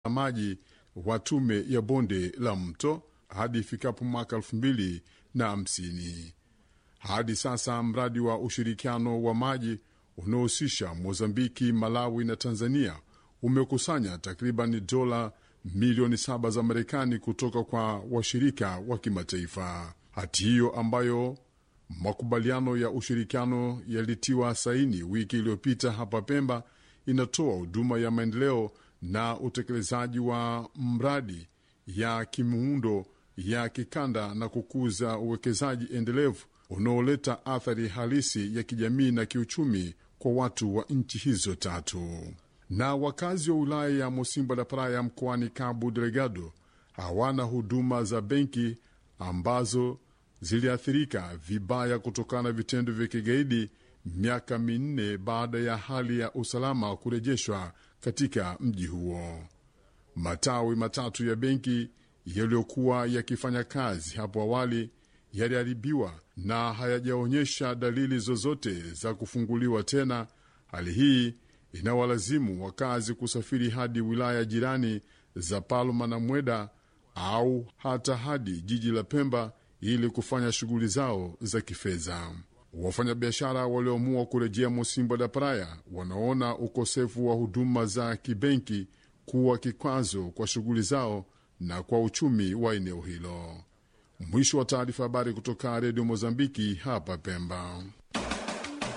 maji wa tume ya bonde la mto hadi ifikapo mwaka elfu mbili na hamsini. Hadi sasa mradi wa ushirikiano wa maji unaohusisha Mozambiki, Malawi na Tanzania umekusanya takriban dola milioni saba za Marekani kutoka kwa washirika wa kimataifa. Hati hiyo ambayo makubaliano ya ushirikiano yalitiwa saini wiki iliyopita hapa Pemba inatoa huduma ya maendeleo na utekelezaji wa mradi ya kimuundo ya kikanda na kukuza uwekezaji endelevu unaoleta athari halisi ya kijamii na kiuchumi kwa watu wa nchi hizo tatu. Na wakazi wa wilaya ya Mosimbo da Praia mkoani Cabo Delgado hawana huduma za benki ambazo ziliathirika vibaya kutokana na vitendo vya kigaidi miaka minne baada ya hali ya usalama kurejeshwa katika mji huo. Matawi matatu ya benki yaliyokuwa yakifanya kazi hapo awali yaliharibiwa na hayajaonyesha dalili zozote za kufunguliwa tena. Hali hii inawalazimu wakazi kusafiri hadi wilaya jirani za Palma na Mweda au hata hadi jiji la Pemba ili kufanya shughuli zao za kifedha. Wafanyabiashara walioamua kurejea Mosimbo da Praia wanaona ukosefu wa huduma za kibenki kuwa kikwazo kwa shughuli zao na kwa uchumi wa eneo hilo. Mwisho wa taarifa. Habari kutoka Redio Mozambiki hapa Pemba.